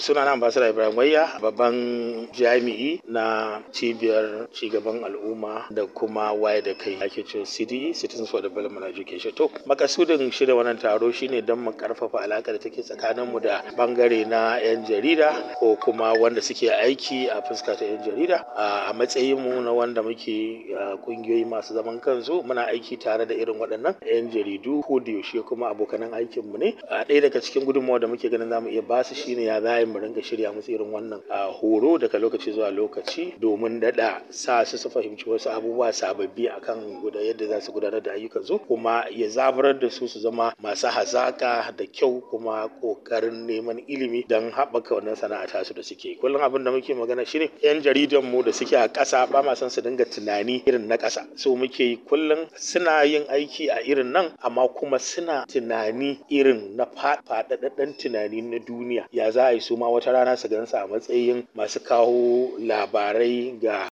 suna na ambassador Ibrahim Wayya babban jami'i na cibiyar cigaban al'umma da kuma waye da kai ake ce CDE Citizens for Development Education to makasudin shirya wannan taro shine don mu karfafa alaƙa da take tsakanin mu da bangare na yan jarida ko kuma wanda suke aiki a fuska ta yan jarida a matsayin mu na wanda muke kungiyoyi masu zaman kansu muna aiki tare da irin waɗannan yan jaridu ko da yaushe kuma abokanan aikin mu ne a ɗaya daga cikin gudunmawa da muke ganin zamu iya basu shine ya za mu ringa shirya musu irin wannan horo daga lokaci zuwa lokaci domin daɗa sa su su fahimci wasu abubuwa sababbi akan guda yadda za su gudanar da ayyukan su kuma ya zaburar da su su zama masu hazaka da kyau kuma ƙoƙarin neman ilimi don haɓaka wannan sana'a tasu da suke kullum abin da muke magana shine yan jaridan mu da suke a ƙasa ba ma son su dinga tunani irin na ƙasa so muke yi kullum suna yin aiki a irin nan amma kuma suna tunani irin na faɗaɗɗen tunani na duniya ya za a yi su ma wata rana su gansa a matsayin masu kawo labarai ga